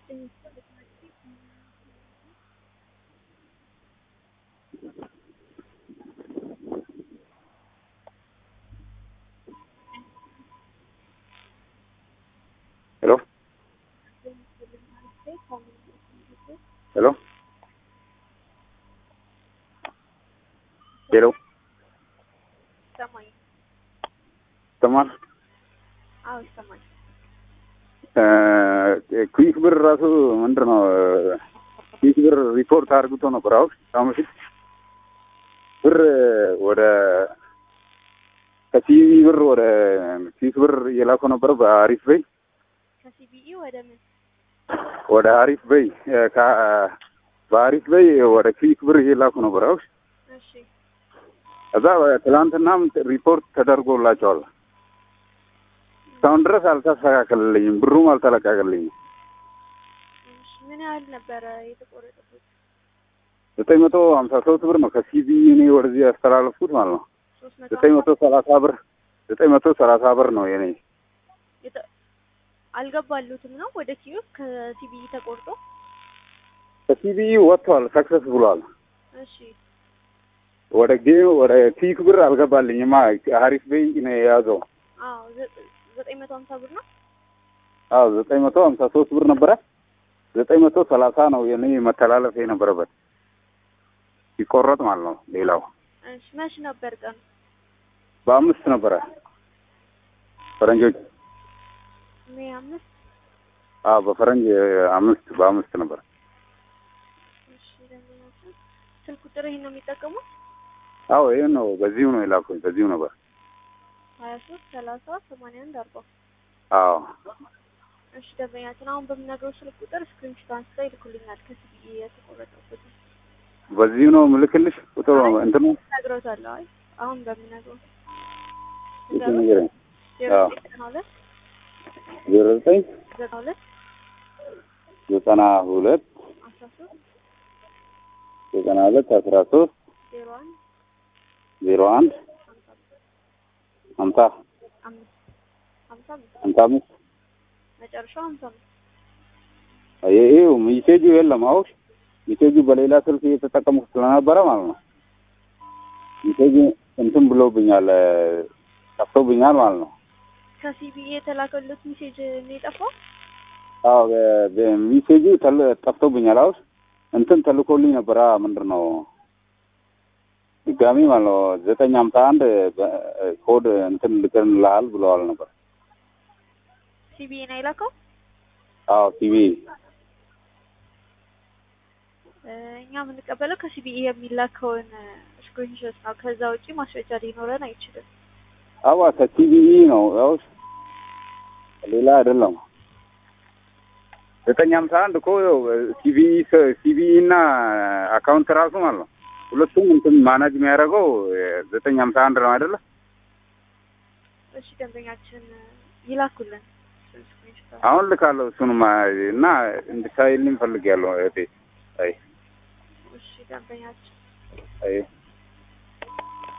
ሄሎ ሄሎ ሄሎ ይሰማኝ? ይሰማል? አዎ ይሰማኝ። ኩዊክ ብር ራሱ ምንድን ነው ኩዊክ ብር ሪፖርት አድርግቶ ነበር። አሁን አሁን በፊት ብር ወደ ከሲቪ ብር ወደ ኩዊክ ብር እየላኩ ነበር በአሪፍ በይ ከሲቢኢ ወደ ምን? ወደ አሪፍ በይ ከ- በአሪፍ በይ ወደ ኩዊክ ብር እየላኩ ነበር። አሁን እሺ እዛ ትላንትናም ሪፖርት ተደርጎላቸዋል። እስካሁን ድረስ አልተስተካከልልኝም፣ ብሩም አልተለቀቀልኝም። እሺ ምን ያህል ነበረ የተቆረጠበት? ዘጠኝ መቶ ሀምሳ ሶስት ብር ነው ከሲቢ እኔ ወደዚህ ያስተላለፍኩት ማለት ነው። ሶስት መቶ ዘጠኝ መቶ ሰላሳ ብር ዘጠኝ መቶ ሰላሳ ብር ነው የኔ የተ- አልገባሉትም ነው ወደ ኪዮስ ከሲቢኢ ተቆርጦ። ከሲቢ ወጥቷል፣ ሰክሰስ ብሏል። እሺ ወደ ጌ ወደ ኪክ ብር አልገባልኝማ። ሀሪፍ ቤይ ነው የያዘው። አዎ ዘ- ዘጠኝ መቶ ሀምሳ ብር ነው። አዎ ዘጠኝ መቶ ሀምሳ ሶስት ብር ነበረ። ዘጠኝ መቶ ሰላሳ ነው የኔ መተላለፍ የነበረበት ሲቆረጥ ማለት ነው። ሌላው እሺ መች ነበር ቀኑ? በአምስት ነበረ ፈረንጆች። ሜይ አምስት አዎ በፈረንጅ አምስት በአምስት ነበረ። እሺ ደንበኛችን ስልክ ቁጥር ይሄን ነው የሚጠቀሙት? አዎ ይህን ነው በዚሁ ነው የላኩኝ በዚሁ ነበር። ሀያ ሶስት ሰላሳ ሰማንያ አንድ አርባ አዎ እሺ ደንበኛችን አሁን በምነግረው ስልክ ቁጥር ስክሪንሾት አንስተው ይልኩልኛል ከሲቢኢ የተቆረጠበት በዚሁ ነው ምልክልሽ ቁጥሩ እንትኑ ነግሮታለሁ። አይ አሁን በምነግረው እሺ ንገረኝ። ዜሮ አዎ። ዘጠና ሁለት ዜሮ ዘጠኝ ዘጠና ሁለት ዘጠና ሁለት አስራ ሶስት ዘጠና ሁለት አስራ ሶስት ዜሮ አንድ ዜሮ አንድ ሀምሳ ሀምሳ አምስት ሀምሳ አምስት ሀምሳ አምስት መጨረሻው ሀምሳ አምስት ይሄው ሚሴጁ የለም። አሁን ሚሴጁ በሌላ ስልክ እየተጠቀምኩ ስለነበረ ማለት ነው። ሚሴጁ እንትን ብሎብኛል፣ ጠፍቶብኛል ማለት ነው። ከሲቢኢ የተላከሉት ሜሴጅ ነው የጠፋው። አዎ በ- በሚሴጁ ተል- ጠፍቶብኛል። አሁን እንትን ተልኮልኝ ነበረ ምንድን ነው ድጋሚ ማለት ነው ዘጠኝ ሀምሳ አንድ በ- ኮድ እንትን ልክልሃል ብለዋል ነበር። ሲቢኢ ነው የላከው። አዎ ቲቪ እ፣ እኛ የምንቀበለው ከሲቢኢ የሚላከውን ስክሪንሾት ነው። ከዛ ውጪ ማስረጃ ሊኖረን አይችልም። አዋ ከቲቪኢ ነው ያው ሌላ አይደለም። ዘጠኝ ሀምሳ አንድ እኮ ሲቪኢ ሲቪኢ እና አካውንት ራሱ ማለት ነው ሁለቱም እንትን ማናጅ የሚያደርገው ዘጠኝ ሀምሳ አንድ ነው አይደለ? እሺ ደንበኛችን ይላኩልን ስክሪንሾት። አሁን ልካለሁ እሱንማ እና እንድታይልኝ ፈልጌያለሁ እህቴ። አይ እሺ ደንበኛችን አይ